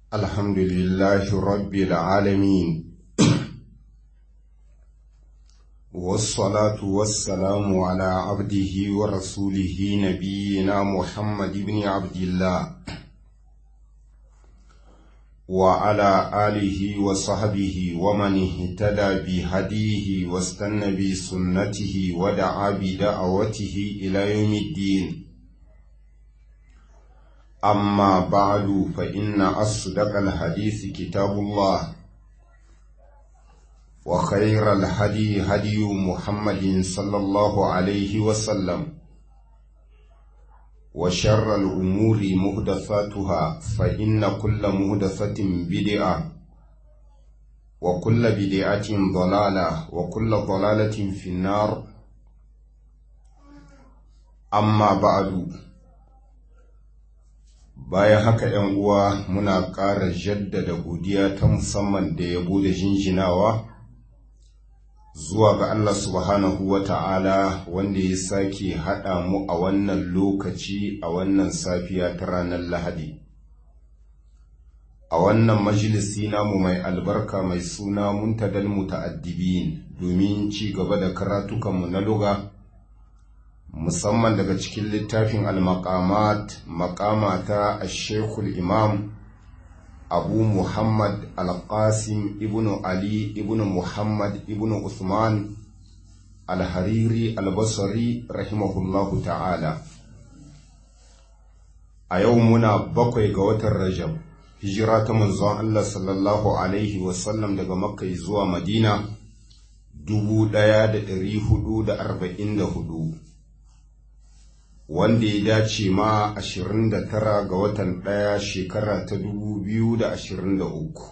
الحمد لله رب العالمين والصلاة والسلام على عبده ورسوله نبينا محمد بن عبد الله وعلى آله وصحبه ومن اهتدى بهديه واستنى بسنته ودعا بدعوته إلى يوم الدين أما بعد فإن أصدق الحديث كتاب الله وخير الهدي هدي محمد صلى الله عليه وسلم وشر الأمور مهدثاتها فإن كل مهدثة بدعة وكل بدعة ضلالة وكل ضلالة في النار أما بعد bayan haka ‘yan uwa muna ƙara jaddada godiya ta musamman da yabo da jinjinawa zuwa ga Allah subhanahu wa ta'ala wanda ya sake haɗa mu a wannan lokaci a wannan safiya ta ranar Lahadi. A wannan majalisi namu mai albarka mai suna muntadal muta'addibin domin ci gaba da karatukanmu na luga. musamman daga cikin littafin al-maqamat maqama ta shekul imam abu muhammad al-qasim ibnu ali ibnu muhammad ibnu usman al-hariri al-basri rahimahullahu ta'ala a yau muna bakwai ga watan rajab hijira ta manzon allah sallallahu alaihi wasallam daga makka zuwa madina dubu ɗaya da ɗari hudu da arba'in da hudu wanda ya dace ma 29 ga watan ɗaya shekara ta 2023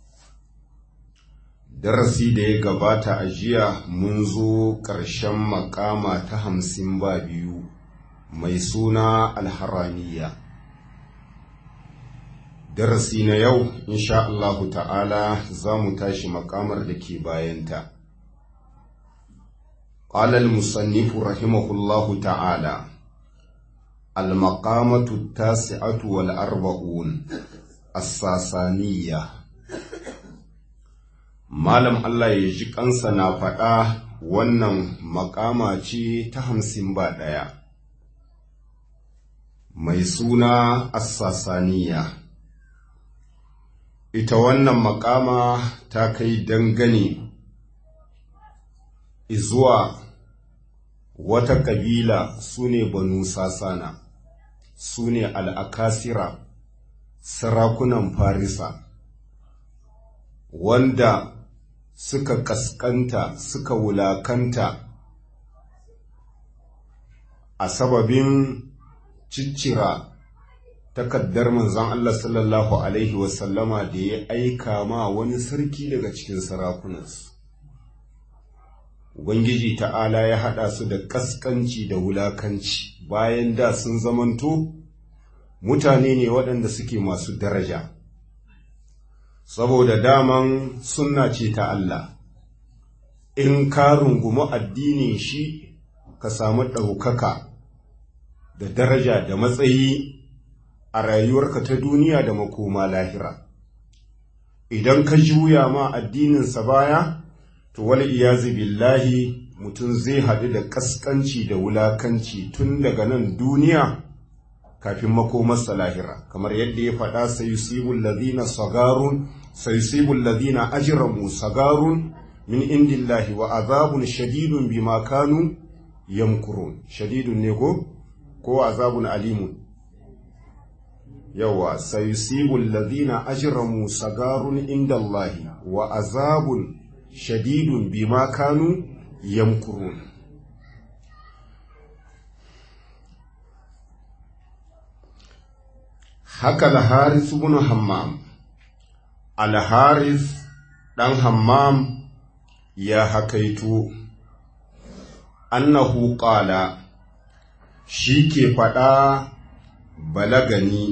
darasi da ya gabata a jiya mun zo ƙarshen makama ta hamsin ba biyu mai suna alharamiya darasi na yau insha Allahu ta'ala za mu tashi makamar da ke bayanta قال المصنف رحمه الله تعالى المقامة التاسعة والأربعون الساسانية Malam Allah ya ji kansa na faɗa wannan makama ce ta hamsin ba ɗaya, mai suna Assasaniya. Ita wannan makama ta kai dangane izuwa wata kabila su ne banu sasana. su ne al'akasira sarakunan farisa wanda suka kaskanta suka wulakanta a sababin ciccira takaddar manzon Allah sallallahu Alaihi wasallama da ya aika ma wani sarki daga cikin sarakunansu Ubangiji ta'ala ya haɗa su da ƙasƙanci da wulakanci bayan da sun zamanto mutane ne waɗanda suke masu daraja. Saboda daman sunna ce ta Allah, in ka rungumi addinin shi ka samu ɗaukaka da daraja da matsayi a rayuwarka ta duniya da makoma lahira. Idan ka juya ma addininsa baya, to wal iyazi billahi mutum zai haɗu da ƙasƙanci da wulakanci tun daga nan duniya kafin makomarsa lahira kamar yadda ya faɗa sayusibul ladina sagarun sayusibul ladina ajramu sagarun min indillahi wa azabun shadidun bima kanu yamkurun shadidun ne ko ko azabun alimun yawa sayusibul ladina ajramu sagarun indallahi wa azabun shadidun bima kanu yamkurun haka al-haris ibn hammam al-haris dan hammam ya hakaito annahu qala shi ke faɗa balagani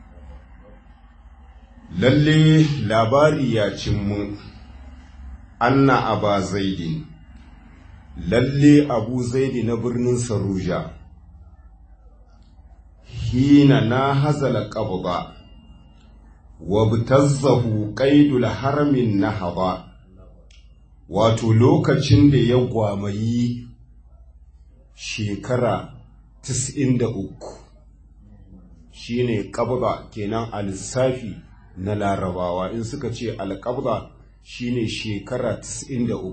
lalle labari ya cin mun anna aba zaidin lalle abu zaidi na birnin saruja hina na hazala qabda wabtazzahu qaidul haramin nahaba wato lokacin da ya gwamayi shekara 93 shine qabda kenan a lissafi na larabawa in suka ce alqabda shine shekara 93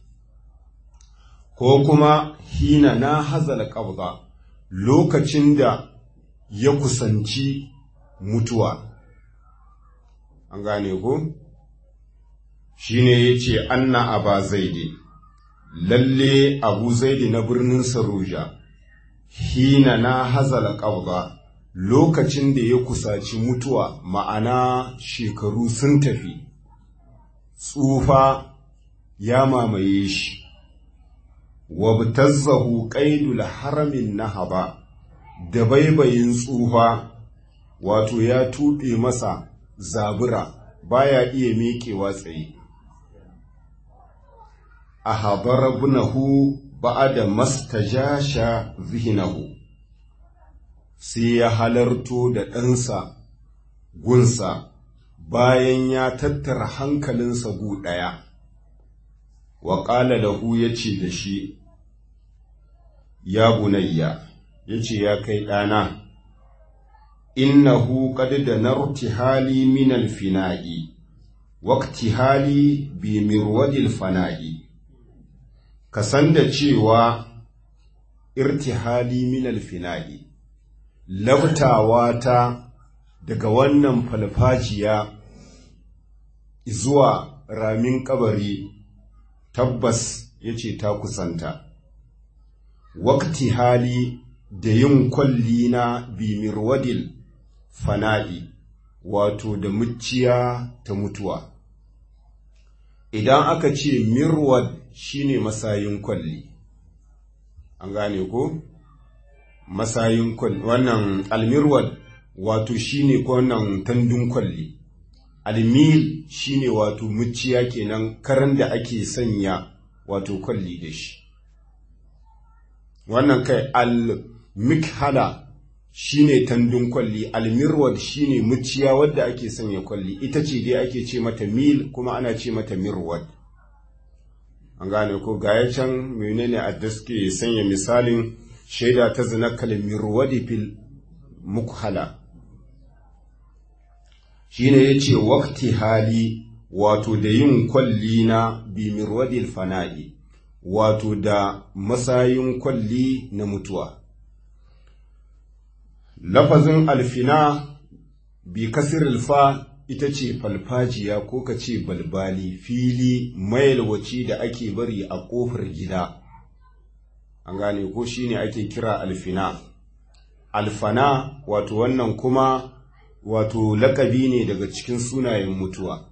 ko kuma hina na hazal qabda lokacin da ya kusanci mutuwa an gane ko shine yace anna aba zaidi lalle abu zaidi na birnin saruja hina na hazal qabda lokacin da ya kusaci mutuwa ma'ana shekaru sun tafi tsufa ya mamaye shi wabtazzahu qaidul haramin nahaba da baibayin tsufa wato ya tuɓe masa zabura baya iya miƙewa tsaye a habar bunahu ba'ada mastajasha zihinahu sai ya halarto da ɗansa gunsa bayan ya tattara hankalinsa gu ɗaya wa ƙala lahu ya ce da shi ya bunayya ya ce ya kai ɗana innahu qad da narti hali min alfina'i waqti hali bi mirwadil fana'i ka san da cewa irtihali min alfina'i labtawa ta daga wannan falfajiya zuwa ramin kabari tabbas yace ta kusanta wakti hali da yin kwalli na bimirwadil fana'i wato da muciya ta mutuwa idan aka ce mirwad shine masayin kwalli an gane ko masayin kwalli wannan almirwad wato shine ko wannan tandun kwalli almil shine wato muciya kenan karan da ake sanya wato kwalli da shi wannan kai al-mikhala shine tandun kwalli al-mirwad shine muciya wadda ake sanya kwalli ita ce dai ake ce mata mil kuma ana ce mata mirwad an gane ko gaya can menene a suke sanya misalin shaida ta zina kal mirwadi fil mukhala shine yace waqti hali wato da yin kwalli na bi mirwadil fana'i wato da masayin kwalli na mutuwa. Lafazin alfina bi kasir fa ita ce falfajiya ko ka ce balbali fili mayalwaci da ake bari a ƙofar gida. An gane ko shi ne ake kira alfina. Alfana wato wannan kuma wato lakabi ne daga cikin sunayen mutuwa.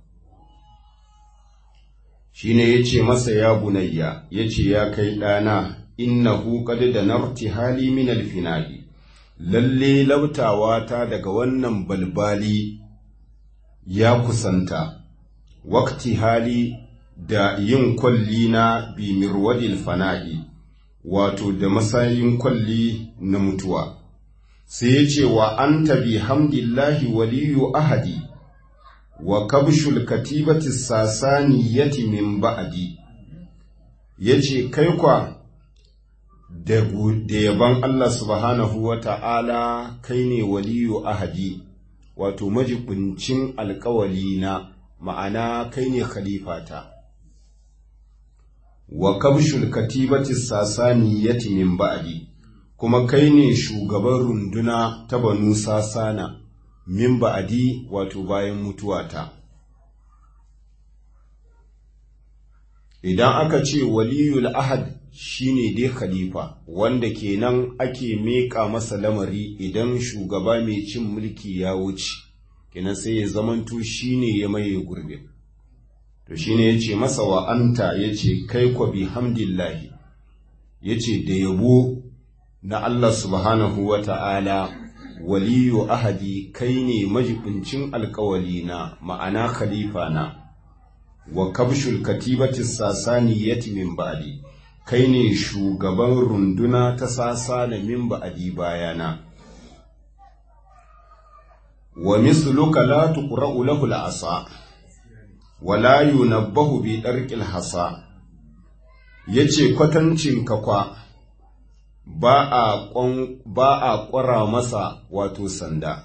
shine yace masa ya bunayya yace ya kai ɗana innahu qad da narti hali min alfinadi lalle lautawa ta daga wannan balbali ya kusanta wakti hali da yin kwalli na bi mirwadil fana'i wato da masayin kwalli na mutuwa sai yace wa anta bi hamdillahi waliyu ahadi wa kabshul katibati sasaniyati min ba'di yace kai kwa da yaban Allah subhanahu wa ta'ala kai ne waliyu ahadi wato majibincin alkawali na ma'ana kai ne khalifata wa kabshul katibati sasaniyati min ba'di kuma kai ne shugaban runduna ta banu sasana min ba'adi wato bayan mutuwata idan aka ce waliyul ahad shine dai khalifa wanda kenan ake meƙa masa lamari idan shugaba mai cin mulki ya wuce kenan sai ya zamanto shine ya maye gurbe to shine yace masa wa anta yace kai kwa bi hamdillahi yace da yabo na Allah subhanahu wa ta'ala waliyu ahadi kai ne majibincin alkawali na ma'ana khalifa na wa kabshul katibati sasaniyati min ba'di kai ne shugaban runduna ta sasa da min ba'di bayana wa misluka la tuqra'u lahu al-asa wa la yunabbahu bi darqil hasa yace kwatancin ka kwa ba a ba a ƙwara masa wato sanda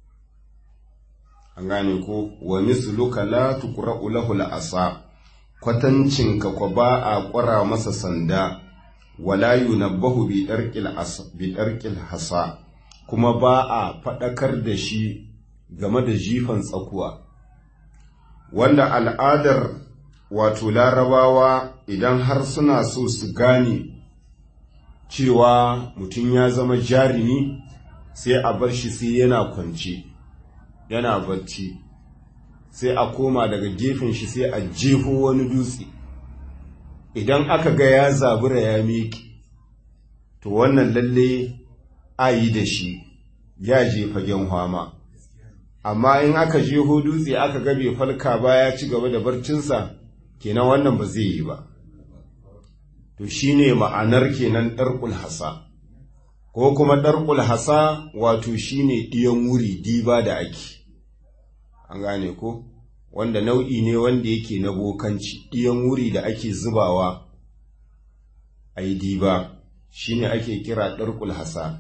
an gane ko wa misluka la tuqra'u lahu al-asa kwatancin ka kwa ba a ƙwara masa sanda wala yunabbahu bi darqil as bi darqil hasa kuma ba a faɗakar da shi game da jifan tsakuwa wanda al'adar wato larabawa idan har suna so su gane cewa mutum ya zama jarumi sai a bar shi sai yana kwance yana barci sai a koma daga gefen shi sai a jefo wani dutse idan aka ga ya zabura ya miƙe to wannan lalle a yi da shi ya je fagen hwama amma in aka je dutse aka ga bai falka ba ya ci gaba da barcinsa kenan wannan ba zai yi ba to shine ma'anar kenan ɗarƙul hasa ko kuma ɗarƙul hasa wato shine ɗiyan wuri diba da ake an gane ko wanda nau'i ne wanda yake na bokanci ɗiyan wuri da ake zubawa a yi diba shine ake kira ɗarƙul hasa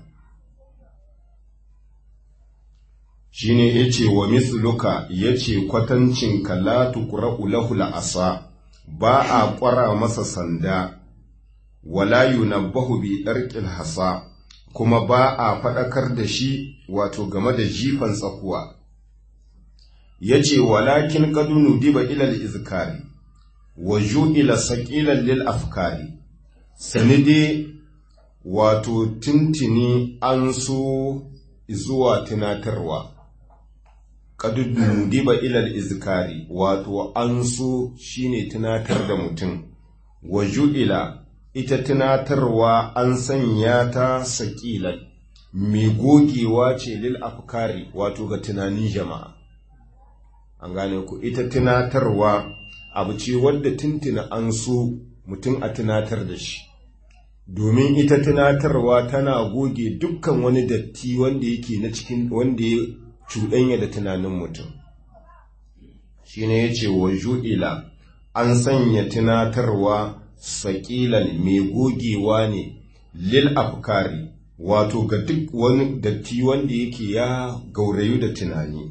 shine yace wa misluka yace kwatancin la tuqra'u lahu asa ba a ƙwara masa sanda wala yunabbahu bi darqil hasa kuma ba a faɗakar da shi wato game da jifan tsakuwa yace walakin qadunu diba ila al-izkari wa ju'ila saqilan lil afkari sanide wato tintini an so zuwa tunatarwa qadunu diba ila al-izkari wato an so shine tunatar da mutum wa ju'ila ita tunatarwa an sanya ta saƙilan mai gogewa ce lil afkari wato ga tunanin jama'a an gane ku ita tunatarwa abu ce wadda tuntuna an so mutum a tunatar da shi domin ita tunatarwa tana goge dukkan wani datti wanda yake na cikin wanda ya cuɗanya da tunanin mutum shine yace wa ju'ila an sanya tunatarwa saƙilan mai gogewa ne lil afkari wato ga duk wani datti wanda yake ya gaurayu da tunani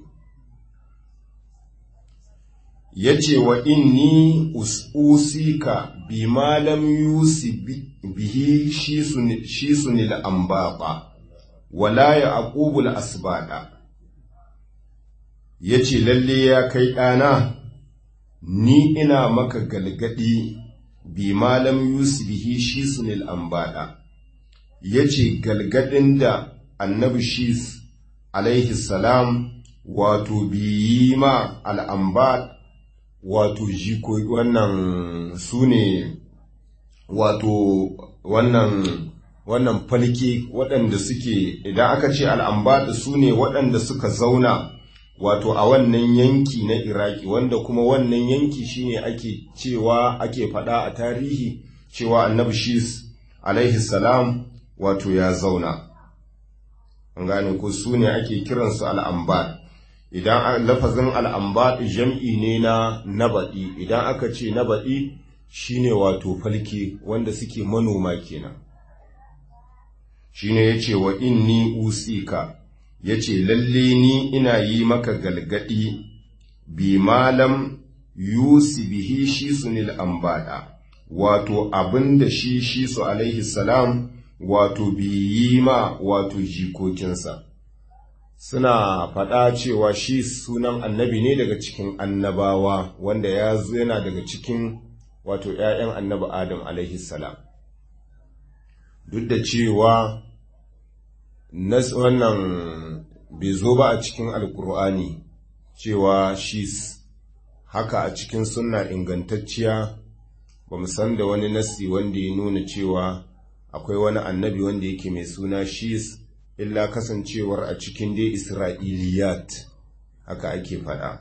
ya ce wa inni usika bi malam yusi bihi shi sunil ambaba wala ya aqubul asbada ya ce lalle ya kai ɗana ni ina maka galgadi bi malam yusufihi shi sunil ambada ya ce galgadin da annabi shis alaihi salam wato biyi ma al'ambad wato jiko wannan su ne wato wannan wannan falke waɗanda suke idan aka ce al'ambad su ne waɗanda suka zauna wato a wannan yanki na iraki wanda kuma wannan yanki shine ake cewa ake faɗa a tarihi cewa annabi shis alaihi salam wato ya zauna an gane ko su ne ake kiransu al'ambad idan lafazin al'ambad jam'i ne na nabaɗi idan aka ce nabaɗi shine wato falke wanda suke manoma kenan shine ya ce wa inni usika ya ce lalle ni ina yi maka galgadi bi malam yusi bihi shi sunil ambada wato abin da shi shi su alaihi salam wato bi yi ma wato jikokinsa suna faɗa cewa shi sunan annabi ne daga cikin annabawa wanda ya zo yana daga cikin wato ‘ya'yan annabi adam alaihi salam duk da cewa wannan bai zo ba a cikin alkur'ani cewa shi haka a cikin sunna ingantacciya ba mu san da wani nassi wanda ya nuna cewa akwai wani annabi wanda yake mai suna shis illa kasancewar a cikin dai isra'iliyat haka ake faɗa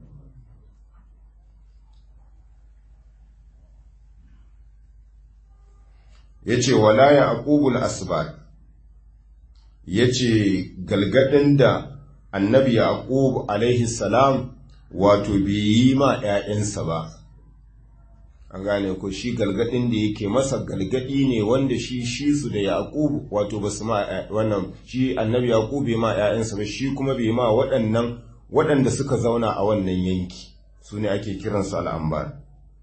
ya ce walaya aqubul asbar ya ce galgadin da annabi yaqub alaihi salam wato bai yi ma ‘ya'yansa ba an gane ko shi galgadin da yake masa galgadi ne wanda shi shi su da yaqub wato ba su ma wannan shi annabi yaqub bai ma ‘ya'yansa ba shi kuma bai ma waɗannan waɗanda suka zauna a wannan yanki su ne ake kiransu al'ambar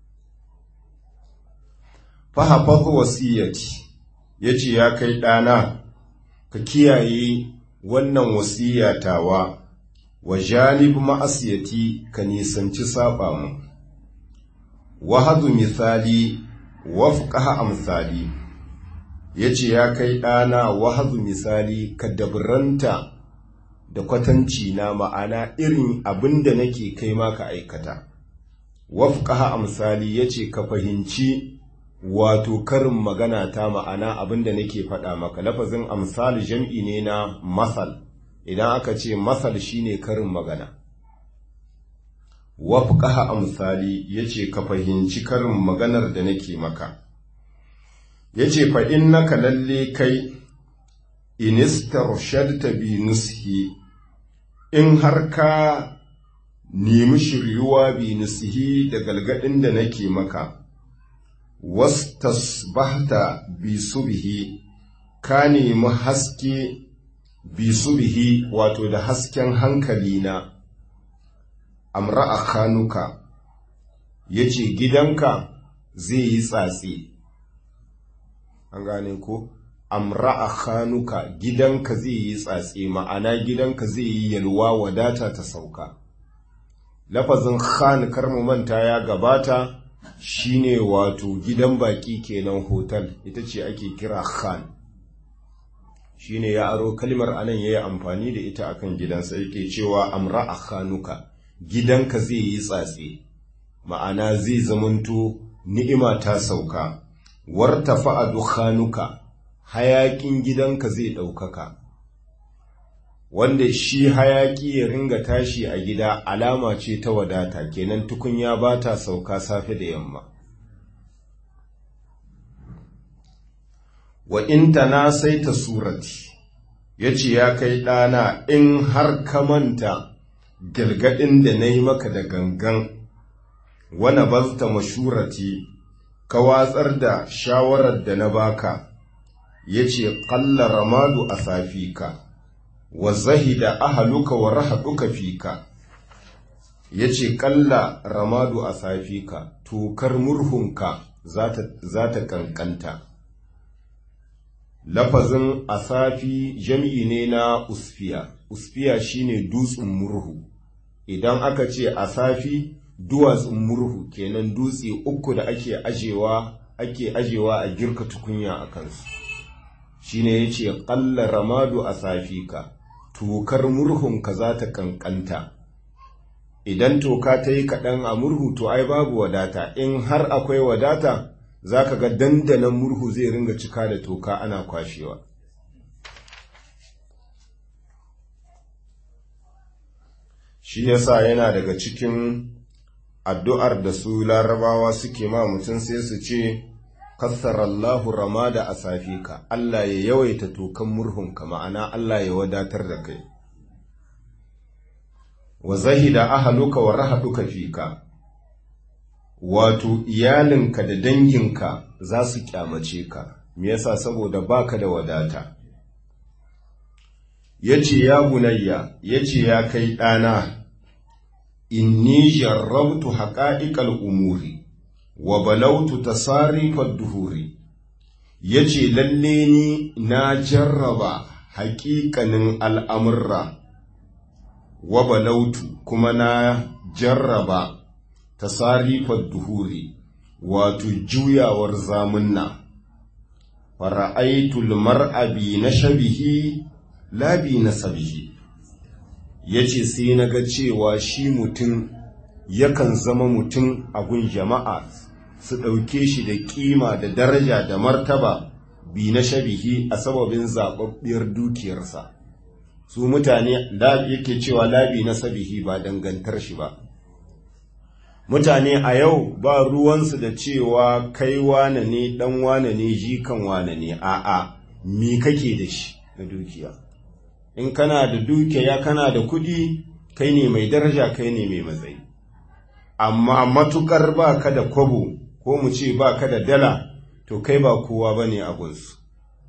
fahafazu wasiyyati ya ce ya kai ɗana ka kiyaye wannan wasiyatawa wa janib ma'asiyati ka nisanci saba mu wahadu misali wafqaha amsali yace ya kai ɗana wahadu misali ka dabranta da kwatanci na ma'ana irin abinda nake kai ma ka aikata wafqaha amsali yace ka fahimci wato karin magana ta ma'ana abinda nake faɗa maka lafazin amsal jam'i ne na masal idan aka ce masal shine karin magana wafqaha amsali yace ka fahimci karin maganar da nake maka yace fa innaka lalle kai inistarshadta bi nushi in har ka nemi shiryuwa bi nusihi da galgadin da nake maka wastasbahta bi subhi ka nemi haske bi subhi wato da hasken hankali na amra a kanuka yace gidanka zai yi tsatsi an gane ko amra a kanuka gidanka zai yi tsatsi ma'ana gidanka zai yi yalwa wadata ta sauka lafazin khan karmu manta ya gabata shine wato gidan baki kenan hotel ita ce ake kira khan shine ya aro kalmar anan yayi amfani da ita akan gidansa yake cewa amra a khanuka gidanka zai yi tsatse ma'ana zai zamanto ni'ima ta sauka wartafa a dukhanuka hayakin gidanka zai ɗaukaka wanda shi hayaki ya ringa tashi a gida alama ce ta wadata kenan tukunya ba ta sauka safe da yamma wa in na sai ta surati ya ce ya kai ɗana in har ka manta galgadin da na yi maka da gangan wana bazta mashurati ka watsar da shawarar da na baka ya ce ƙalla ramadu a safika wa zahida ahaluka wa rahaduka fika ya ce ƙalla ramadu a safika tokar murhunka za ta kankanta lafazin asafi jam'i ne na usfiya usfiya shine dutsen murhu idan aka ce asafi duwatsun murhu kenan dutse uku da ake ajewa ake ajewa a girka tukunya a kansu shine yace qalla ramadu asafika tokar murhunka za ta kankanta idan toka ta yi kaɗan a murhu to ai babu wadata in har akwai wadata za ka ga dandanan murhu zai ringa cika da toka ana kwashewa shi yasa yana daga cikin addu'ar da su larabawa suke ma mutum sai su ce kassarallahu ramada a safika Allah ya yawaita tokan murhunka ma'ana Allah ya wadatar da kai wa zahida ahaluka wa rahaduka fika wato iyalinka da danginka za su kyamace ka me yasa saboda baka da wadata yace ya bunayya yace ya kai ɗana inni jarrabtu haqa'iqal umuri wa balautu tasarifad duhuri yace lalle ni na jarraba haƙiƙanin al'amurra wa balautu kuma na jarraba tasarifar duhuri wato juyawar zamunna fara'aitul mar'abi na shabihi labi na sabihi yace sai na ga cewa shi mutum yakan zama mutum a gun jama'a su ɗauke shi da ƙima da daraja da martaba bi na shabihi a sababin zaɓaɓɓiyar dukiyarsa su mutane yake cewa labi na sabihi ba dangantar shi ba mutane a yau ba ruwansu da cewa kai wane ne dan wane ne jikan wane ne a'a mi kake da shi na dukiya in kana da dukiya kana da kuɗi kai ne mai daraja kai ne mai matsayi amma matukar ba ka da kwabo ko mu ce ba ka da dala to kai ba kowa ba ne abunsu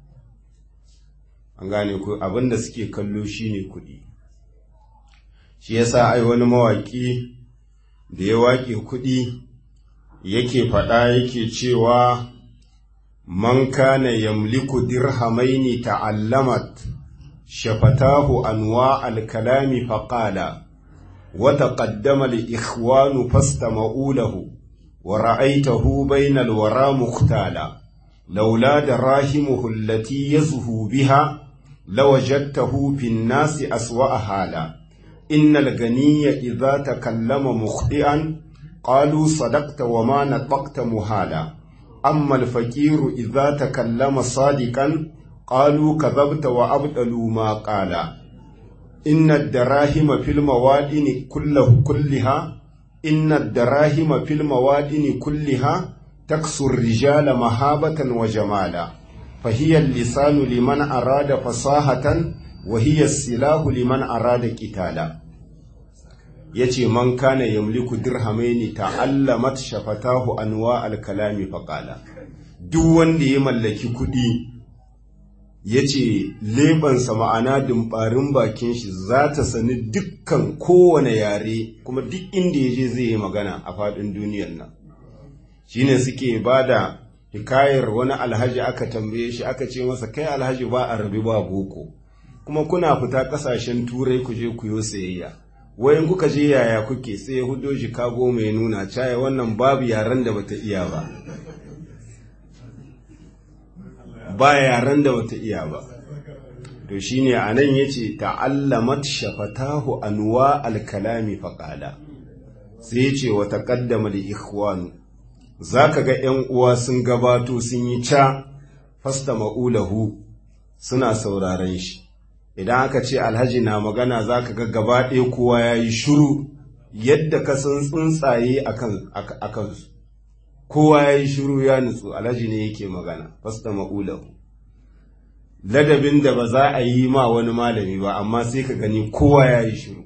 an gane ku abinda suke kallo shine kuɗi shi yasa ai wani mawaƙi da ya waƙe kuɗi yake faɗa yake cewa man kana yamliku dirhamaini ta'allamat shafatahu anwa al-kalami faqala wa taqaddama al-ikhwanu fastama'u lahu wa ra'aytahu bayna al-wara muqtala laula darahimuhu allati yazhu biha lawajadtahu fi an-nasi aswa'a hala innal ganiyya idha takallama mukhti'an قالوا صدقت وما نطقت مهالا أما الفقير إذا تكلم صادقا قالوا كذبت وأبطلوا ما قال إن الدراهم في الموادن كله كلها إن الدراهم في الموادن كلها تكسو الرجال مهابة وجمالا فهي اللسان لمن أراد فصاحة وهي السلاح لمن أراد قتالا ya ce man kana yamliku dirhamaini ta'allamat shafatahu anwa al-kalami faqala duk wanda ya mallaki kuɗi ya ce lebansa ma'ana dimbarin bakin shi za ta sani dukkan kowane yare kuma duk inda ya je zai yi magana a faɗin duniyar nan shine suke ba da hikayar wani alhaji aka tambaye shi aka ce masa kai alhaji ba a rabi ba boko kuma kuna fita ƙasashen turai ku je ku yo sayayya wayan kuka je yaya kuke sai hudo Chicago mai nuna caya wannan babu yaren da bata iya ba ba yaren da bata iya ba to shine anan yace ta'allamat shafatahu anwa al-kalami faqala sai yace wa taqaddama li ikhwan zaka ga 'yan uwa sun gabato sun yi ca fasta ma'ulahu suna sauraren shi idan aka ce alhaji na magana za ka ga gaba ɗaya kowa ya yi shuru yadda ka san tsuntsaye a kansu kowa ya yi shuru ya nutsu alhaji ne yake magana fasta ma'ulahu ladabin da ba za a yi ma wani malami ba amma sai ka gani kowa ya yi shuru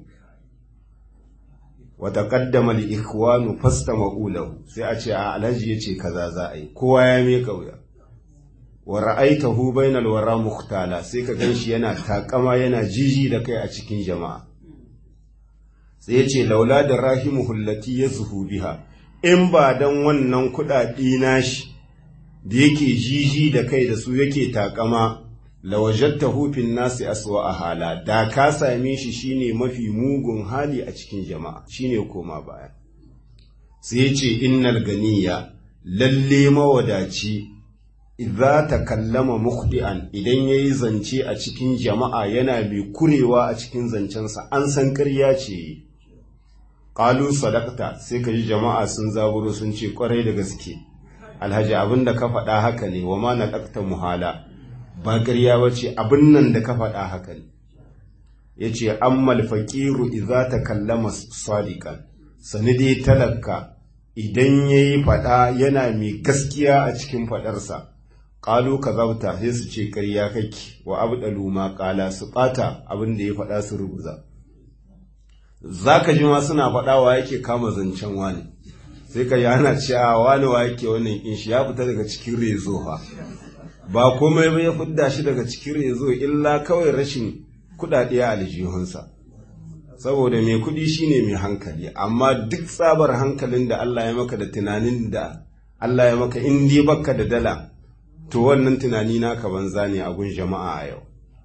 wata kaddama li ikhwanu fasta ma'ulahu sai a ce a alhaji ya ce kaza za a yi kowa ya meka wuya wa ra'aitahu bainal wara muhtala sai ka ganshi yana takama yana jiji da kai a cikin jama'a sai ya ce laula da rahimuhu allati yazhu biha in ba dan wannan kuɗaɗe nashi da yake jiji da kai da su yake takama lawajadtahu fin nasi aswa a hala da ka same shi shine mafi mugun hali a cikin jama'a shine koma baya sai ya ce innal ganiya lalle mawadaci idza takallama mukhdi'an idan yayi zance a cikin jama'a yana mai kurewa a cikin zancensa an san ƙarya ce qalu sadaqta sai ka ji jama'a sun zaburo sun ce kwarai da gaske alhaji abin da ka faɗa haka ne wa ma naqta muhala ba ƙarya bace abin nan da ka faɗa haka ne yace ammal faqiru idza takallama sadiqan sani dai talaka idan yayi faɗa yana mai gaskiya a cikin faɗarsa ƙalu ka zabta sai su ce ƙarya kake wa abdalu ma ƙala su ɓata abin da ya faɗa su rubuza za ka ji ma suna faɗawa yake kama zancen wani sai ka yi ana cewa wani wa yake wannan in shi ya fita daga cikin rezo ha ba komai ba ya fidda shi daga cikin rezo illa kawai rashin kuɗaɗe a aljihunsa saboda mai kuɗi shine mai hankali amma duk tsabar hankalin da Allah ya maka da tunanin da Allah ya maka in dai baka da dala to wannan tunani naka banza ne a gun jama'a a yau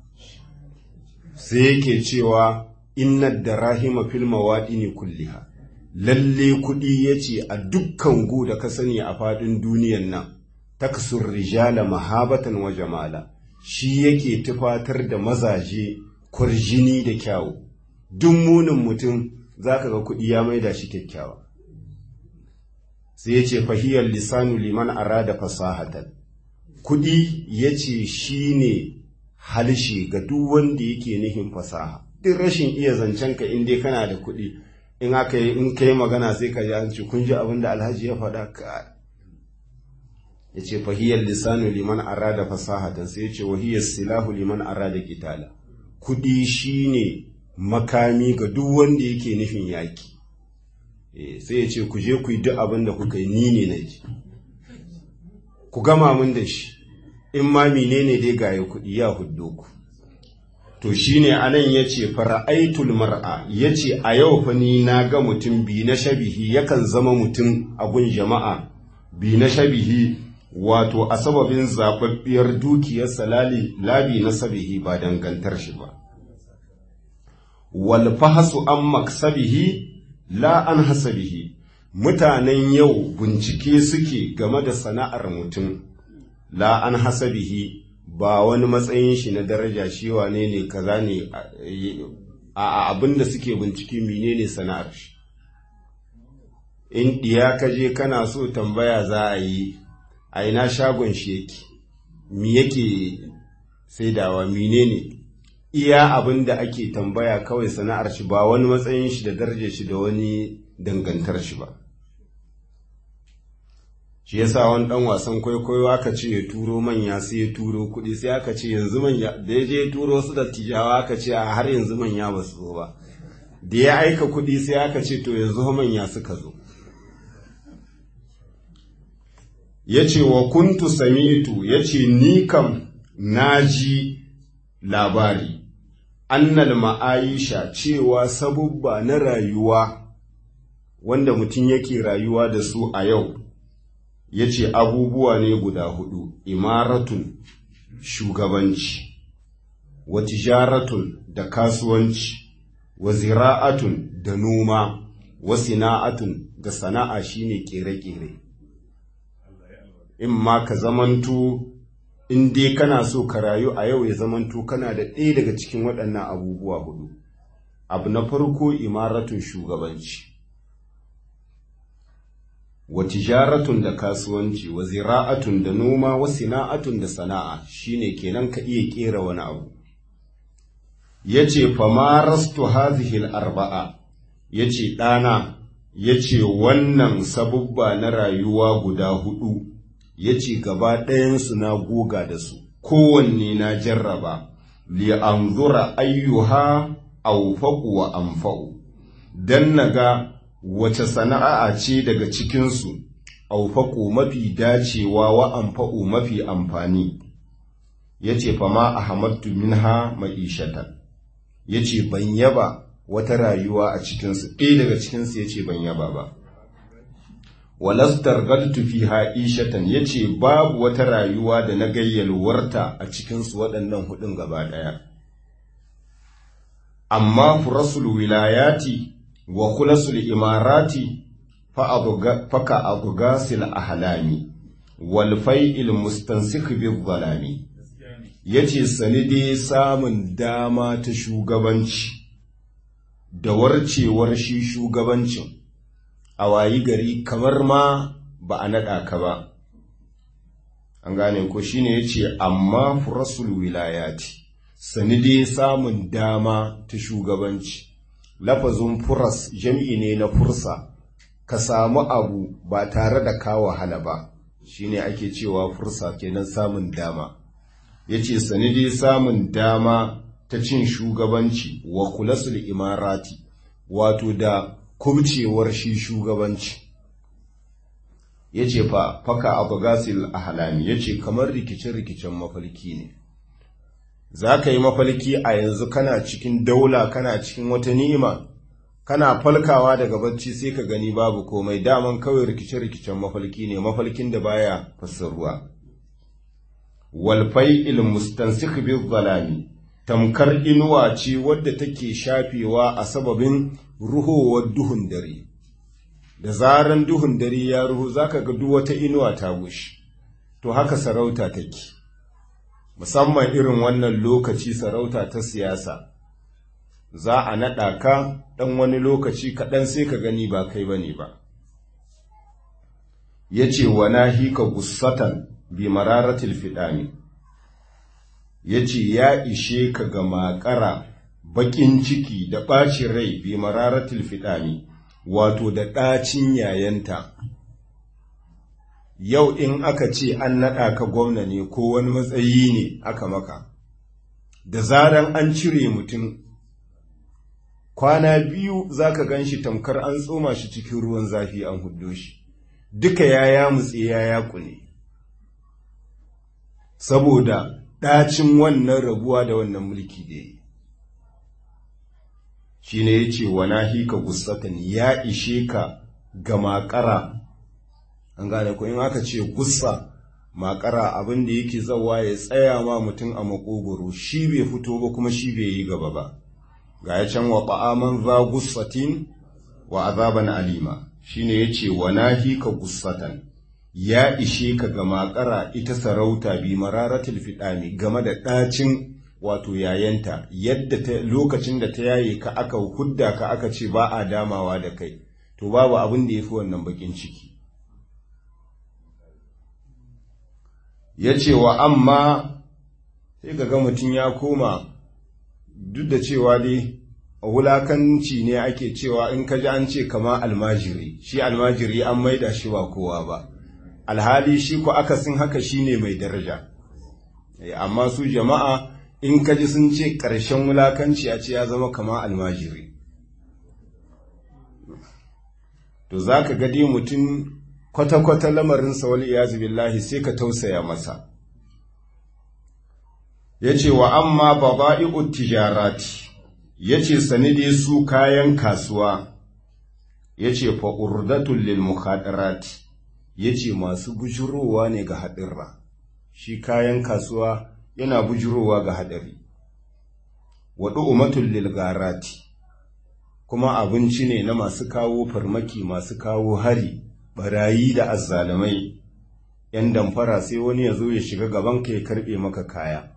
sai yake cewa inna darahima fil mawadini kulliha lalle kuɗi yace a dukkan gu da ka sani a faɗin duniyan nan taksur rijala mahabatan wa jamala shi yake tufatar da mazaje kurjini da kyawu duk munin mutum zaka ga kuɗi ya maida shi kyakkyawa sai yace fahiyar lisanu liman arada fasahatan kuɗi ya ce shi ne halshe ga duk wanda yake nufin fasaha duk rashin iya zancen ka in dai kana da kuɗi in aka yi in kai magana sai ka ji an ce kun ji abin da alhaji ya faɗa ka ya ce fahiyar lisanu liman arada fasahatan sai ya ce wahiyar silahu liman arada kitala kuɗi shine makami ga duk wanda yake nufin yaƙi sai ya ce ku je ku yi duk abin da kuka yi ni ne na ji ku gama mun da shi in ma menene dai gaye kuɗi ya huddo ku to shine anan yace fara'aitul mar'a yace a yau fa ni na ga mutum bi na shabihi yakan zama mutum a gun jama'a bi na shabihi wato a sababin zababbiyar dukiyar salali labi na sabihi ba dangantar shi ba wal fahasu an maksabihi la an hasabihi mutanen yau bincike suke game da sana'ar mutum la an hasabihi ba wani matsayin shi na daraja shi wane ne kaza ne a abin da suke bincike menene sana'ar shi in diya ka je kana so tambaya za a yi a ina shagon shi yake mi yake saidawa menene iya abin da ake tambaya kawai sana'ar shi ba wani matsayin shi da darajar shi da wani dangantar shi ba shi yasa wani dan wasan kwaikwayo aka ce ya turo manya sai ya turo kuɗi sai aka ce yanzu manya da ya je turo su da tijawa aka ce a har yanzu manya ba su zo ba da ya aika kuɗi sai aka ce to yanzu manya suka zo ya ce wa kuntu samitu ya ce ni kam na ji labari annal ma'aisha cewa sabubba na rayuwa wanda mutum yake rayuwa da su a yau ya ce abubuwa ne guda hudu imaratun shugabanci wa tijaratun da kasuwanci wa zira'atun da noma wa sina'atun da sana'a shine kere-kere in ma ka zamanto in dai kana so ka rayu a yau ya zamanto kana da ɗaya daga cikin waɗannan abubuwa hudu abu na farko imaratun shugabanci wa tijaratun da kasuwanci wa zira'atun da noma wa sina'atun da sana'a shine kenan ka iya kera wani abu yace fa marastu hadhihi arbaa yace ɗana yace wannan sabubba na rayuwa guda hudu yace gaba ɗayansu na goga da su kowanne na jarraba li anzura ayyuha awfaqu wa anfa'u dan naga wace sana'a ce daga cikinsu aufaƙo mafi dacewa wa amfa'o mafi amfani ya ce fama a hamattu minha ma'ishatan ya ce ban yaba wata rayuwa a cikinsu ɗaya daga cikinsu ya ce ban yaba ba walastar gadtu fi ha'ishatan ya ce babu wata rayuwa da na gayyalwarta a cikinsu waɗannan hudun gaba ɗaya amma furasul wilayati wa kulasul imarati faka abugasil ahlami wal fai'il mustansikh bil zalami yace sani dai samun dama ta shugabanci da warcewar shi shugabancin a wayi gari kamar ma ba a naɗa ka ba an gane ko shine yace amma furasul wilayati sani dai samun dama ta shugabanci lafazin furas jam'i ne na fursa ka samu abu ba tare da ka wahala ba shine ake cewa fursa kenan samun dama yace sani dai samun dama ta cin shugabanci wa kulasul imarati wato da kubcewar shi shugabanci yace fa faka abgasil ahlami yace kamar rikice-rikicen mafarki ne za ka yi mafalki a yanzu kana cikin daula kana cikin wata ni'ima kana falkawa daga bacci sai ka gani babu komai daman kawai rikice-rikicen mafalki ne mafalkin da baya fassaruwa walfai il mustansik bil zalami tamkar inuwa ce wadda take shafewa a sababin ruhowar duhun dare da zaran duhun dare ya ruhu zaka ga duk wata inuwa ta gushi to haka sarauta take musamman irin wannan lokaci sarauta ta siyasa za a naɗa ka ɗan wani lokaci kaɗan sai ka gani ba kai ba ne ba ya ce wa nahika gussatan bi mararatil fiɗani ya ce ya ishe ka ga makara baƙin ciki da ɓacin rai bi mararatil fiɗani wato da ɗacin yayanta yau in aka ce an naɗa ka gwamna ne ko wani matsayi ne aka maka da zaran an cire mutum kwana biyu za ka gan shi tamkar an tsoma shi cikin ruwan zafi an huddo shi duka ya ya mutse ya ya kune saboda ɗacin wannan rabuwa da wannan mulki da yi shi ne ya ce wa hika gussatan ya ishe ka ga makara an gane ko in aka ce gussa makara abin da yake zawa ya tsaya ma mutum a makogoro shi bai fito ba kuma shi bai yi gaba ba ga ya can wa ba'aman za gussatin wa azaban alima shine yace wa nahika gussatan ya ishe ka ga makara ita sarauta bi mararatul fidani game da ɗacin wato yayanta yadda ta lokacin da ta yaye ka aka hudda ka aka ce ba a damawa da kai to babu abin da yafi wannan bakin ciki yace wa amma sai ga mutum ya koma duk da cewa dai wulakanci ne ake cewa in ka ji an ce kama almajiri shi almajiri an maida shi ba kowa ba alhali shi ko akasin haka shine mai daraja amma su jama'a in ka ji sun ce ƙarshen wulakanci a ce ya zama kama almajiri to za ka gade mutum kwata-kwata lamarinsa wal iyazu billahi sai ka tausaya masa ya ce wa amma baba'i'ut tijarati ya ce sani dai su kayan kasuwa ya ce fa'urdatun lil mukhadarati ya ce masu bujurowa ne ga haɗirra shi kayan kasuwa yana bujurowa ga haɗari waɗu umatun lil garati kuma abinci ne na masu kawo farmaki masu kawo hari barayi da azzalamai ‘yan damfara sai wani ya zo ya shiga gabanka ya karɓe maka kaya’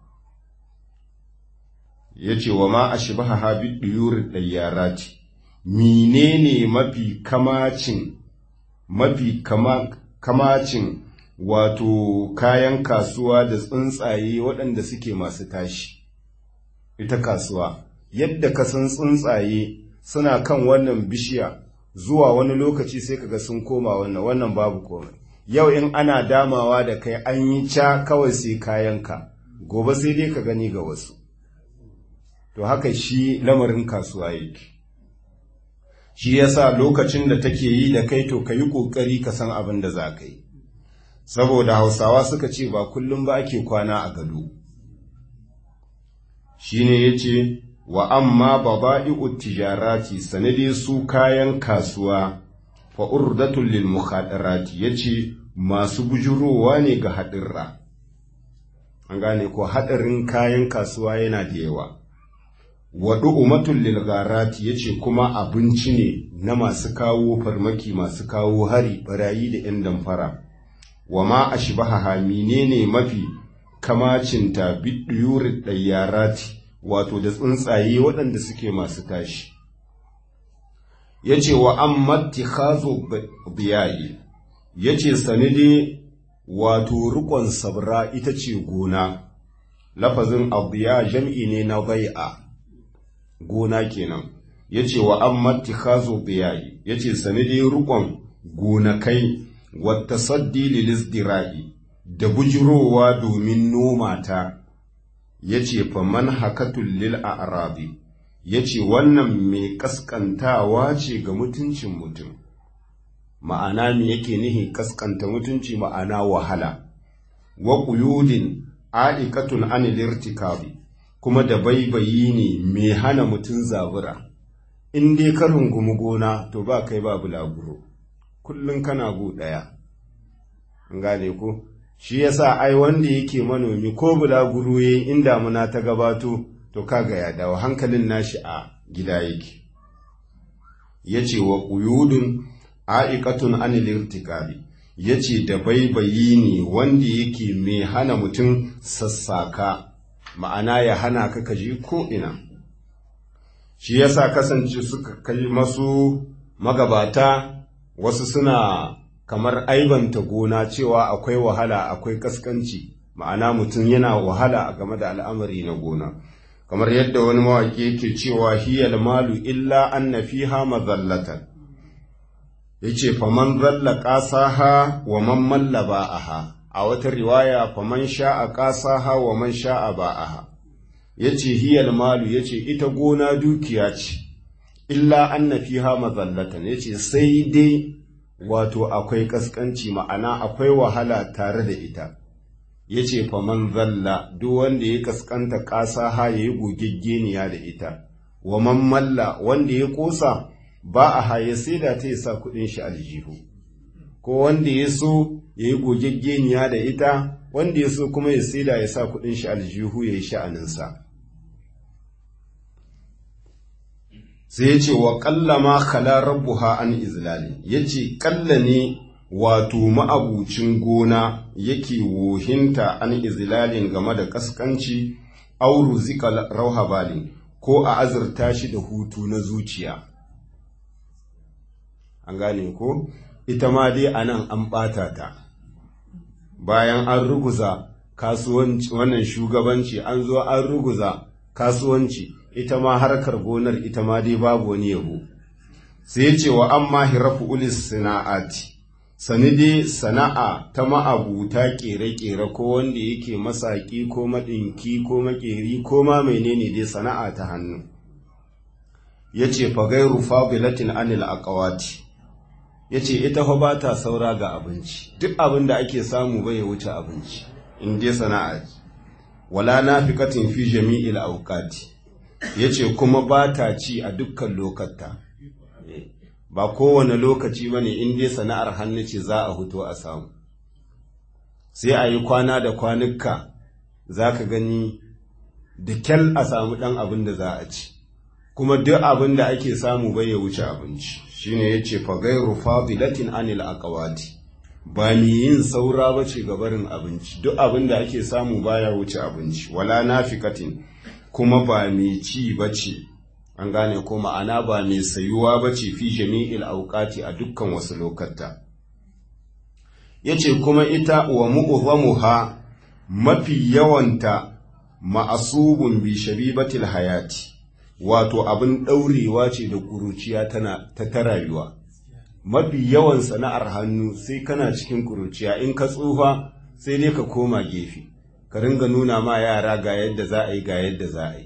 ya ce wa ma a shi ba habi ɗiyurin ɗayyara ce, menene mafi kamacin, mafi kamacin wato kayan kasuwa da tsuntsaye waɗanda suke masu tashi. Ita kasuwa, yadda ka san tsuntsaye suna kan wannan bishiya zuwa wani lokaci sai kaga sun koma wannan, wannan babu komai. Yau in ana damawa da kai an yi ca kawai sai kayanka, gobe sai dai ka gani ga wasu. to haka shi lamarin kasuwa yake shi yasa lokacin da take yi da kai to ka yi ƙoƙari ka san abin da za ka yi saboda hausawa suka ce ba kullum ba ake kwana a gado shi ne ya ce wa amma baba'i'ut tijarati sanade su kayan kasuwa fa urdatul lil mukhadarati yace masu bujurowa ne ga haɗirra an gane ko haɗarin kayan kasuwa yana da yawa waɗu umatun lilgarati ya ce kuma abinci ne na masu kawo farmaki masu kawo hari barayi da ‘yan damfara wa ma a shi hamine ne mafi kamacinta bidiyurin ɗayyarati wato da tsuntsaye waɗanda suke masu tashi ya ce wa an matti hazo biyayi ya ce sanide wato rikon sabra ita ce gona lafazin abiya jam'i ne na bai'a gona kenan ya ce wa an matikazo biyayi ya ce sani dai rukon gonakai wata saddi lilisdira'i da bujirowa domin noma ta ya ce faman hakatun lil a'rabi ya ce wannan mai kaskantawa ce ga mutuncin mutum ma'ana me yake nihi kaskanta mutunci ma'ana wahala wa quyudin a'iqatun anil irtikabi kuma da baibayi ne mai hana mutum zabura in dai ka rungumi gona to ba kai ba bulaguro kullum kana gu ɗaya gane ko shi yasa ai wanda yake manomi ko bulaguro yayi in damuna ta gabato to kaga ya dawo hankalin nashi a gida yake yace wa quyudun a'iqatun anil irtikabi yace da baibayi ne wanda yake mai hana mutum sassaka ma'ana ya hana ka kaji ko ina shi yasa kasance suka kai masu magabata wasu suna kamar aibanta gona cewa akwai wahala akwai kaskanci ma'ana mutum yana wahala a game da al'amari na gona kamar yadda wani mawaƙi yake cewa hiyal malu illa anna fiha mazallatan yace faman zalla qasaha wa man malla ba'aha a wata riwaya faman sha'a qasaha wa man sha'a ba'aha ya ce hiyal malu ya ce ita gona dukiya ce illa anna fiha mazallatan ya ce sai dai wato akwai kaskanci ma'ana akwai wahala tare da ita ya ce faman zalla duk wanda ya kaskanta ƙasa ha ya yi gogeggeniya da ita wa man malla wanda ya ƙosa ba a haye sai da ta sa kuɗin shi aljihu ko wanda ya so ya yi gogeggeniya da ita wanda ya so kuma ya sai da ya sa kuɗin shi aljihu ya yi sha'aninsa sai ya ce wa ƙalla ma khala rabbuha an izlali ya ce ƙalla ne wato ma'abucin gona yake wohinta an izlalin game da ƙasƙanci auru zika rauha balin ko a azurta shi da hutu na zuciya an gane ko ita ma dai a nan an ɓata ta bayan an ruguza kasuwanci wannan shugabanci an zo an ruguza kasuwanci ita ma harkar gonar ita ma dai babu wani yabo sai ya ce wa amma hirafu ulis sana'ati sani dai sana'a ta ma'abuta ƙere-ƙere ko wanda yake masaƙi ko maɗinki ko maƙeri ko ma menene dai sana'a ta hannu ya ce fagairu fabilatin anil aqawati ya ce ita fa ba ta saura ga abinci duk abin da ake samu bai ya wuce abinci in dai sana'a wala nafiqatin fi jami'il awqati yace kuma ba ta ci a dukkan lokata ba kowane lokaci bane in dai sana'ar hannu ce za a huto a samu sai a yi kwana da kwanuka za ka gani da kyal a samu ɗan abin da za a ci kuma duk abin da ake samu bai ya wuce abinci shine yace fa gairu fadilatin anil aqwati ba ni yin saura bace ga barin abinci duk abin da ake samu baya wuce abinci wala nafikatin kuma ba mai ci bace an gane ko ma'ana ba mai sayuwa bace fi jami'il awqati a dukkan wasu lokata yace kuma ita wa mu'zamuha mafi yawanta ma'asubun bi shabibatil hayati wato abin ɗaurewa ce da ƙuruciya tana ta ta rayuwa mafi yawan sana'ar hannu sai kana cikin ƙuruciya in ka tsufa sai dai ka koma gefe ka ringa nuna ma yara ga yadda za a yi ga yadda za a yi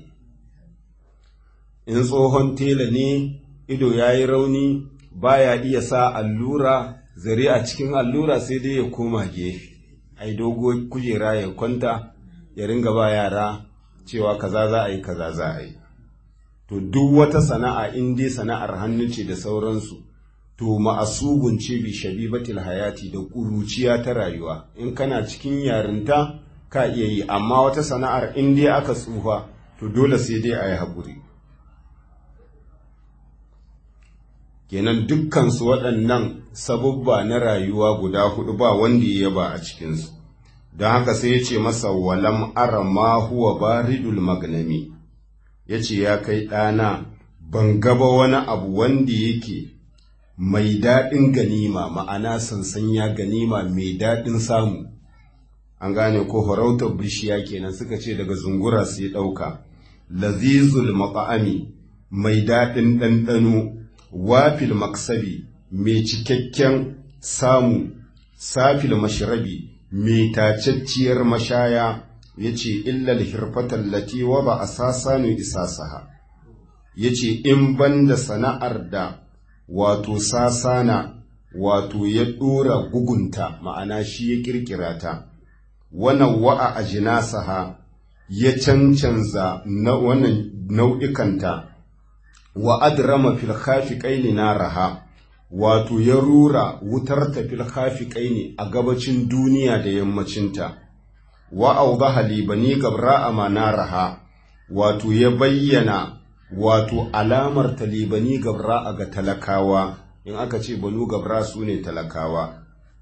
in tsohon tela ne ido ya yi rauni baya iya sa allura zare a cikin allura sai dai ya koma gefe ai dogo kujera ya kwanta ya ringa ba yara cewa kaza za a yi kaza za a yi to duk wata sana'a in dai sana'ar hannu ce da sauransu to ma'asugun ce bi shabibatil hayati da ƙuruciya ta rayuwa in kana cikin yarinta ka iya yi amma wata sana'ar in dai aka tsufa to dole sai dai a yi haƙuri kenan dukkansu waɗannan sabubba na rayuwa guda hudu ba wanda ya yaba a cikinsu don haka sai ya ce masa walam ara ma huwa baridul magnami ya ce ya kai ɗana ban gaba wani abu wanda yake mai daɗin ganima ma'ana sansanya ganima mai daɗin samu an gane ko farautar bishiya kenan suka ce daga zungura su yi ɗauka lazizul maƙa'ami mai daɗin ɗanɗano wafil maksabi mai cikakken samu safil mashirabi mai tacacciyar mashaya ya ce illal hirfatar lati wa ba a sasanu isasaha ya ce in banda sana'ar da wato sasana wato ya ɗora gugunta ma'ana shi ya ƙirƙira ta wannan wa'a a jinasaha ya cancanza na wannan nau'ikanta wa adrama fil khafiqaini naraha wato ya rura wutar ta fil khafiqaini a gabacin duniya da yammacinta wa awdaha li bani gabra amanaraha wato ya bayyana wato alamar talibani gabra ga talakawa in aka ce banu gabra su ne talakawa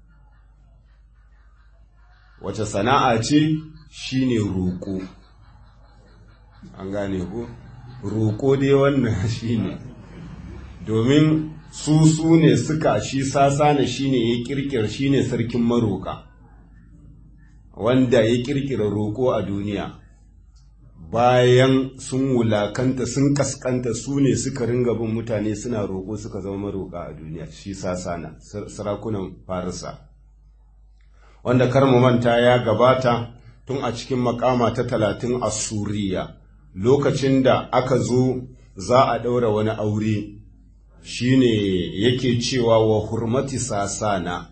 wace sana'a ce shine roƙo an gane ku roƙo dai wannan shine domin su su ne suka shi sasana shine ya kirkira shine sarkin maroka wanda ya kirkira roƙo a duniya bayan sun wulakanta sun kaskanta su ne suka ringa bin mutane suna roƙo suka zama maroƙa a duniya shi sasana sarakunan farisa wanda kar mu manta ya gabata tun a cikin makama ta talatin a suriya lokacin da aka zo za a ɗaura wani aure shine yake cewa wa hurmati sasana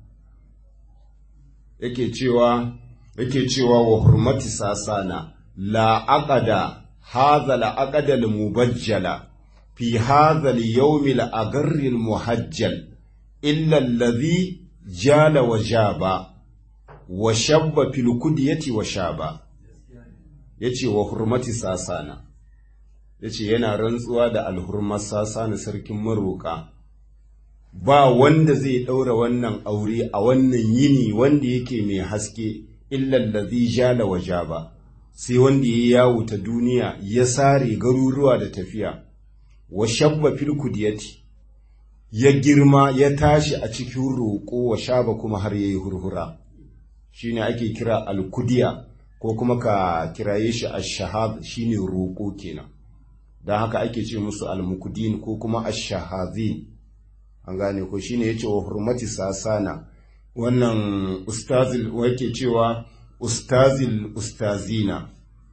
yake cewa yake cewa wa hurmati sasana la aqada hadha la aqada al mubajjala fi hadha al yawm al agarr al muhajjal illa alladhi jala wa jaba wa shabba fil kudyati wa shaba yace wa hurmati sasana yace yana rantsuwa da alhurmar sasana sarkin maroka ba wanda zai ɗaura wannan aure a wannan yini wanda yake mai haske illallazi jala wa jaba sai wanda ya yawo ta duniya ya sare garuruwa da tafiya wa shabba fil kudiyati ya girma ya tashi a cikin roƙo wa shaba kuma har yayi hurhura shine ake kira alkudiya ko kuma ka kiraye shi ash-shahad shine roƙo kenan dan haka ake ce musu almukudin ko kuma ash-shahadin an gane ko shine yace wa hurmati sasana wannan ustazil wake cewa ustazil ustazina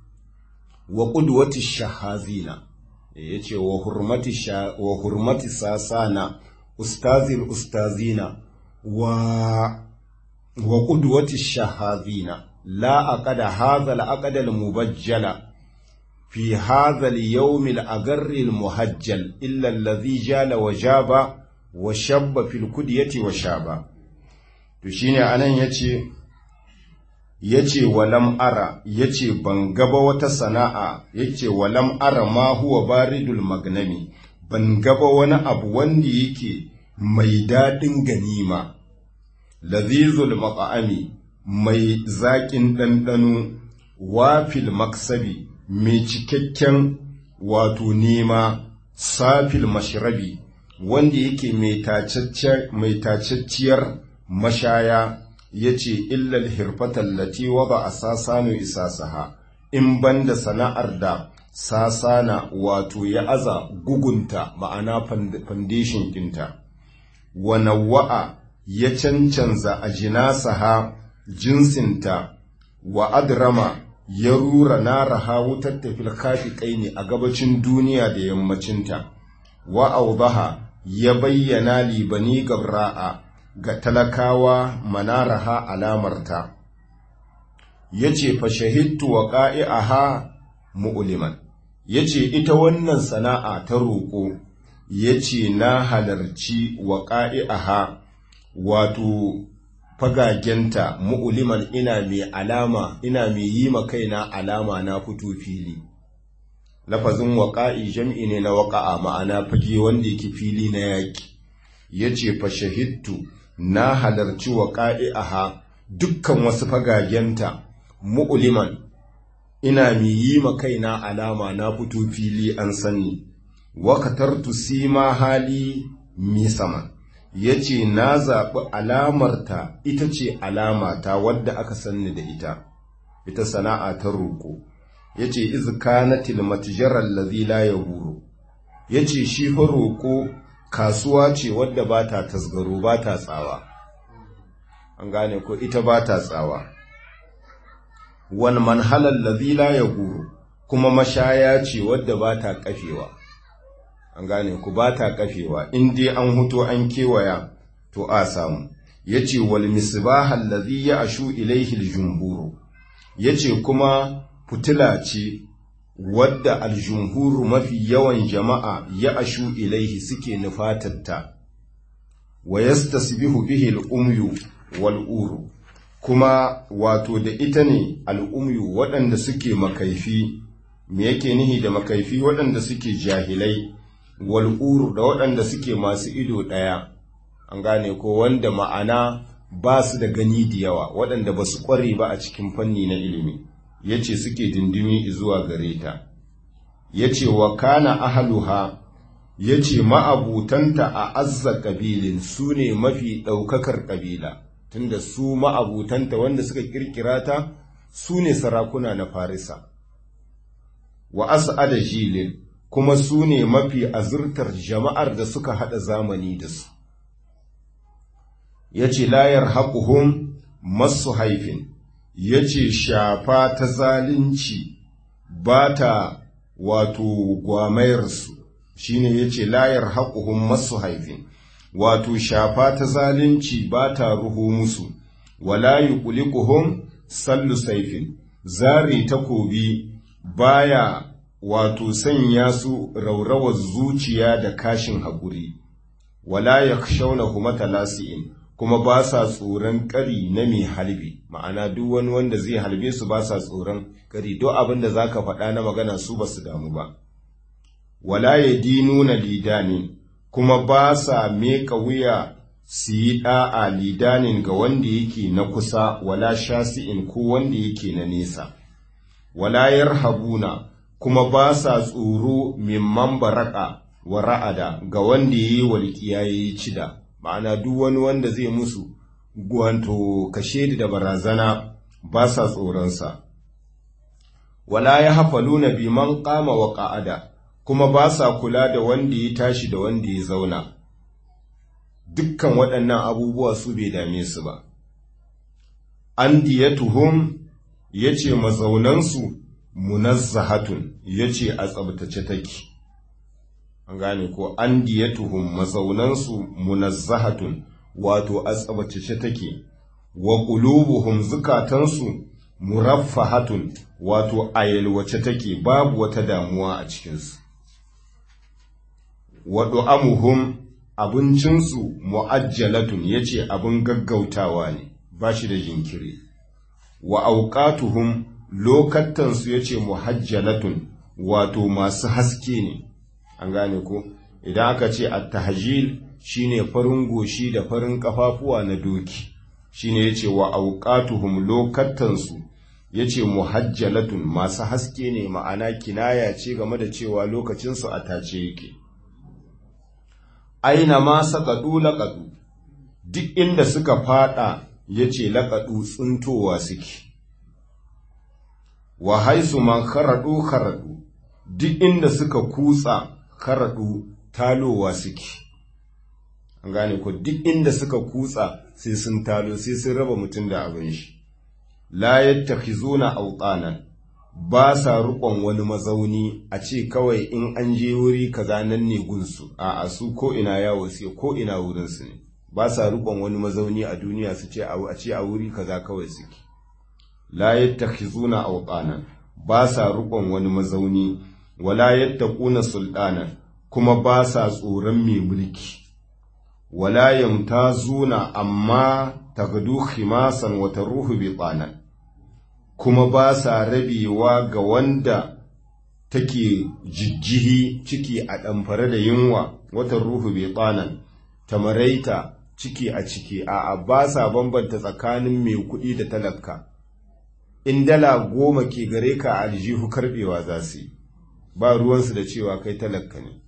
wa qudwati shahazina yace wa hurmati wa hurmati sasana ustazil ustazina wa wa qudwati shahazina la aqada hadha al aqda al mubajjala في هذا اليوم الأجر المهجل إلا الذي جال وجاب wa shabba fil kudiyati wa shaba to shine anan yace yace walam ara yace ban gaba wata sana'a yace walam ara ma huwa baridul magnami ban gaba wani abu wanda yake mai dadin ganima lazizul maqami mai zaƙin ɗanɗano wafil maksabi mai cikakken wato nema safil mashrabi wanda yake mai tacacciyar mashaya ya ce illal hirfatan lati waba a sasanu isasaha in banda sana'ar da sasana wato ya aza gugunta ma'ana foundation ɗinta wa nawa'a ya cancanza a jinasaha jinsinta wa adrama ya rura naraha wutar tafil kafi ƙaini a gabacin duniya da yammacinta wa aubaha ya bayyana libani gabra'a ga talakawa manaraha alamarta ya ce fa shahidtu wa ƙa'i'aha mu'uliman ya ce ita wannan sana'a ta roƙo ya ce na halarci wa ƙa'i'aha wato fagagenta mu'uliman ina mai alama ina mai yi ma kaina alama na fito fili lafazin waƙa'i jam'i ne na waƙa'a ma'ana fage wanda yake fili na yaƙi ya ce fa shahidtu na halarci waƙa'i aha dukkan wasu fagagenta mu'uliman ina mai yi ma kaina alama na fito fili an sani wakatartu sima hali mi sama ya ce na zaɓi alamarta ita ce alamata wadda aka sanni da ita ita sana'a ta roƙo ya ce izkanatil matijarar lazi la ya buru ya ce shi fa roƙo kasuwa ce wadda ba ta tasgaro ba ta tsawa an gane ko ita ba ta tsawa wani manhalar lazi la ya buru kuma mashaya ce wadda ba ta kafewa an gane ku ba ta kafewa in dai an huto an kewaya to a samu ya ce wal misbahal lazi ya ashu ilaihi jumburu ya ce kuma fitila ce wadda aljumhuru mafi yawan jama'a ya ashu ilaihi suke nufatatta wa yastasbihu bihi al'umyu wal'uru kuma wato da ita ne al'umyu waɗanda suke makaifi me yake nihi da makaifi waɗanda suke jahilai wal'uru da waɗanda suke masu ido ɗaya an gane ko wanda ma'ana ba su da gani da yawa waɗanda ba su ƙware ba a cikin fanni na ilimi ya ce suke dindimi zuwa gare ta ya ce wa kana ahaluha ya ce ma'abutanta a azza ƙabilin su ne mafi ɗaukakar ƙabila tunda su ma'abutanta wanda suka ƙirƙira ta su ne sarakuna na farisa wa as'ada jilin kuma su ne mafi azurtar jama'ar da suka haɗa zamani da su ya ce layar haƙuhun masu haifin ya ce shafa ta zalunci ba ta wato gwamayarsu shine yace layar haƙuhun masu haifin wato shafa ta zalunci ba ta ruhu musu wala yuqliquhum sallu saifin zari takobi baya wato sanya su raurawar zuciya da kashin haƙuri wala yakhshawnahu matalasi'in kuma ba sa tsoron ƙari na mai halbi ma'ana duk wani wanda zai halbe su ba sa tsoron ƙari duk abin da zaka faɗa na magana su ba su damu ba wala yadinuna lidanin kuma ba sa meka wuya su yi ɗa'a lidanin ga wanda yake na kusa wala shasi'in ko wanda yake na nesa wala yarhabuna kuma ba sa tsoro mimman baraka wa ra'ada ga wanda yayi walƙiya yayi cida ma'ana duk wani wanda zai musu gwanto kashe da barazana ba sa tsoronsa wala ya hafaluna biman qama wa qa'ada kuma ba sa kula da wanda ya tashi da wanda ya zauna dukkan waɗannan abubuwa su bai dame su ba an diyatuhum yace mazaunansu munazzahatun yace a tsabtace take an gane ko an diyatuhum mazaunansu munazzahatun wato a tsabtace take wa qulubuhum zukatansu muraffahatun wato a yalwace take babu wata damuwa a cikinsu wa du'amuhum abincinsu mu'ajjalatun yace abin gaggautawa ne ba shi da jinkiri wa auqatuhum lokatansu yace muhajjalatun wato masu haske ne an gane ko idan aka ce at-tahjil shine farin goshi da farin kafafuwa na doki shine yace wa auqatuhum lokatansu yace muhajjalatun masu haske ne ma'ana kinaya ce game da cewa lokacinsu a tace yake aina ma saqadu laqadu duk inda suka fada yace laqadu tsuntowa suke wa haisu man kharadu kharadu duk inda suka kutsa kharadu talowa suke an gane ko duk inda suka kutsa sai sun talo sai sun raba mutum da abin shi la yattakhizuna awtanan ba sa rukon wani mazauni a ce kawai in an je wuri kaza nan ne gunsu a su ko ina yawo sai ko ina wurin su ne ba sa rukon wani mazauni a duniya su ce a ce a wuri kaza kawai suke la yattakhizuna awtanan ba sa rukon wani mazauni wala yattaquna sultanan kuma ba sa tsoron mai mulki wala yamtazuna amma tagdu khimasan wa taruhu bitanan kuma ba sa rabewa ga wanda take jijjihi ciki a ɗamfare da yunwa watan ruhu bitanan tamaraita ciki a ciki a ba sa bambanta tsakanin mai kuɗi da talaka in dala goma ke gare ka aljihu karɓewa za su yi ba ruwansu da cewa kai talaka ne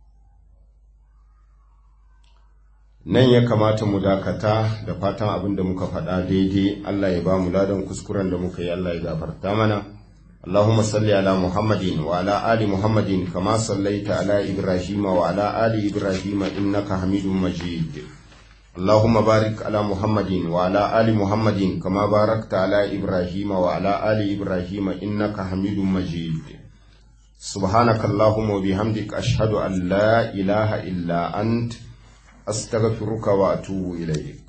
nan ya kamata mu dakata da fatan abin da muka faɗa daidai Allah ya ba mu ladan kuskuren da muka yi Allah ya gafarta mana Allahumma salli ala Muhammadin wa ala ali Muhammadin kama sallaita ala Ibrahim wa ala ali Ibrahim innaka Hamidum Majid Allahumma barik ala Muhammadin wa ala ali Muhammadin kama barakta ala Ibrahim wa ala ali Ibrahim innaka Hamidum Majid سبحانك اللهم وبحمدك أشهد أن لا إله إلا أنت أستغفرك وأتوب إليك